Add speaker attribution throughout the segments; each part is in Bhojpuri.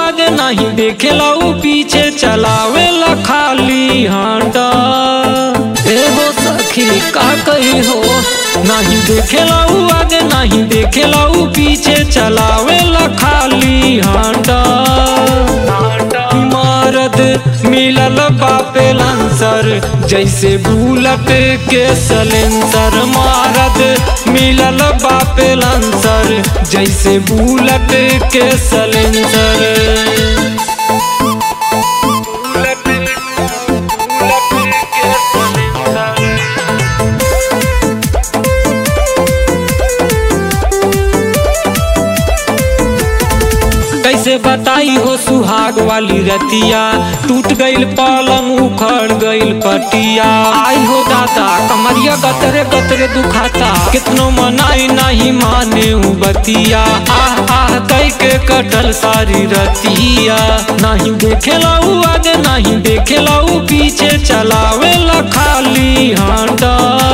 Speaker 1: आगे नहीं देखेला ऊ पीछे चलावेला खाली हांडा ए हो सखी का कही हो नहीं देखेला ऊ आगे नहीं देखेला ऊ पीछे चलावेला खाली हांडा इमारत मिलल बापे लांसर जैसे बुलट के सलेंसर मारत मिलल बापे लांसर जैसे बुलट के सलेंसर कैसे बताई हो सुहाग वाली रतिया टूट गईल पलंग उखड़ गईल पटिया आई हो दादा कमरिया गतरे गतरे दुखाता कितनो मनाई नहीं माने ऊ बतिया आह आह कई के कटल सारी रतिया नहीं देखेला ऊ आगे नहीं देखेला ऊ पीछे चलावेला खाली हांडा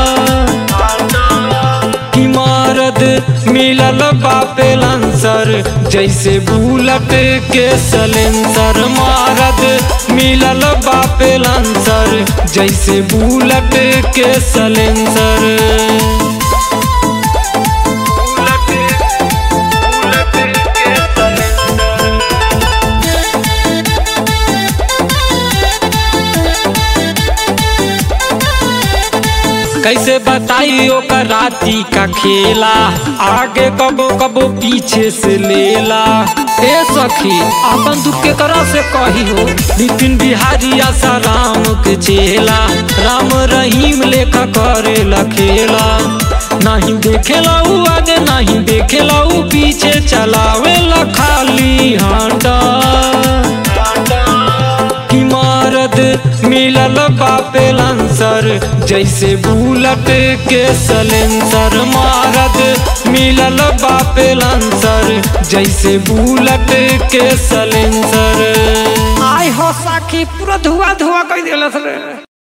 Speaker 1: इमारत मिलल बापे लांसर जैसे बुलट के सलेंसर मारत मिलल बापे लांसर जैसे बुलट के सलेंसर कैसे बताई ओकर राती का खेला आगे कबो कबो पीछे से लेला ए सखी अपन दुख के करा से कही हो नितिन बिहारी आशा राम के चेला राम रहीम लेखा करे खेला नहीं देखेला ऊ आगे नहीं देखेला ऊ पीछे चलावेला खाली हांडा इमारत मिलल बापे लांसर जैसे बुलट के सलेंसर मारत मिलल बापे लांसर जैसे बुलट के सलेंसर
Speaker 2: आय हो साखी पूरा धुआ धुआ कर दिलस रे